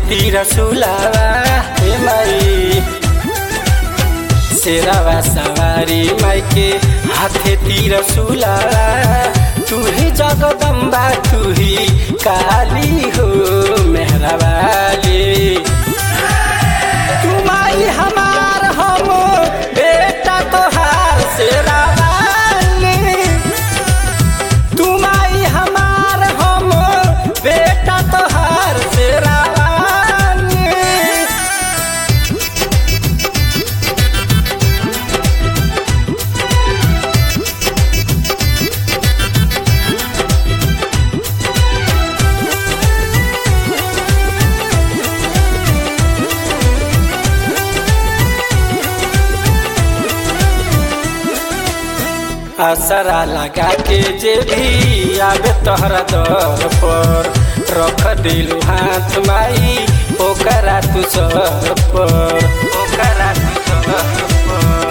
तीर सुलावा हे माई शेरावा सवारी माई के हाथे तीर सुलावा तू ही जगदम्बा तू ही काली हो मेहरा वाली तू माई हमार हम बेटा तोहार शेरा वाली तू माई हमार हम बेटा तोहार शेरा वाली असरा लगा के जे भी आवे तोहरा दर पर रख दिलू हाथ माई ओकरा तू सर पर ओकरा तू सर पर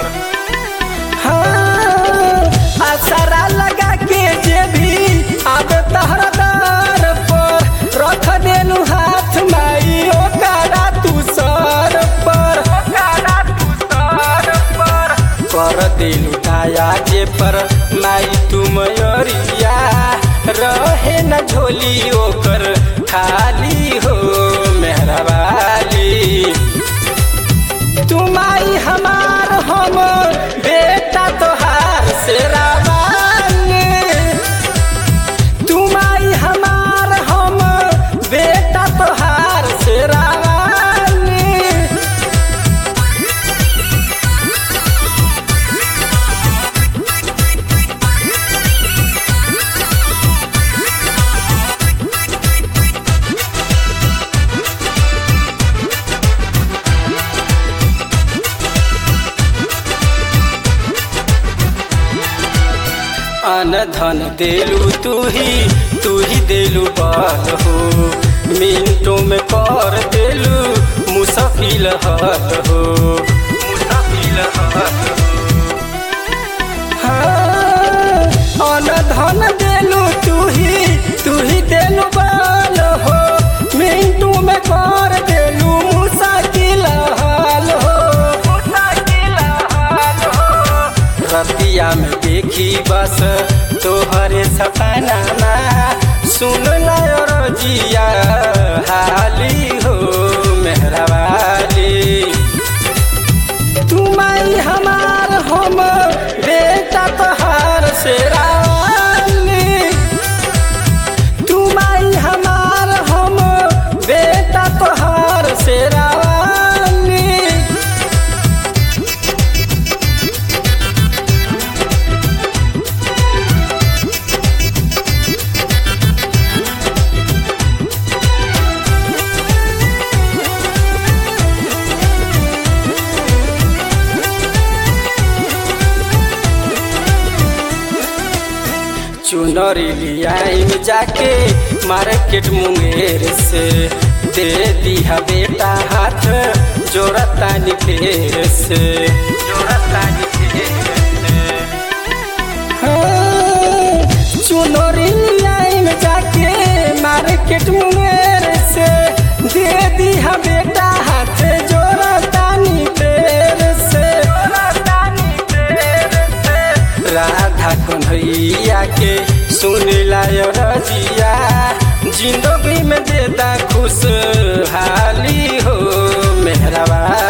हाँ, असरा लगा के जे भी आवे तोहरा दर पर रख दिलू हाथ माई ओकरा तू सर पर ओकरा तू सर पर कर दिलू काया जे पर माई तू मयरिया रहे न झोली ओकर खाली हो मेहरबाली तू माई हमार हम बेटा तोहार शेरावाली तू माई हमार हम बेटा तोहार शेरावाली अन धन देलू तू ही तू ही देलू बल हो मिनटों में कर देलू मुसफिल हल हो मुसफिल हल हो हाँ, अन धन देलू तू ही तू ही देलू बल हो मिनटों में कर देलू मुसाकिल हल हो मुसाकिल हल हो रतिया में देखी बस तोहरे सपना सुन लायो रजिया हाली हो मेहरबाली तू माई हमार हम बेटा तोहार शेरावाली तू माई हमार हम बेटा तोहार शेरावाली चुनरी लियाइन जाके मार्केट मुंगेर से दे दिया बेटा हाथ जोड़तानी फेर से जोड़तानी फेर से हाँ, चुनरी लियाइन जाके मार्केट मुंगेर से दे दिया बेटा हाथ जोड़तानी फेर से जोड़तानी फेर से राधा कन्हैया के सुन लायो रजिया जिंदगी में देता खुश हाली हो मेहरबा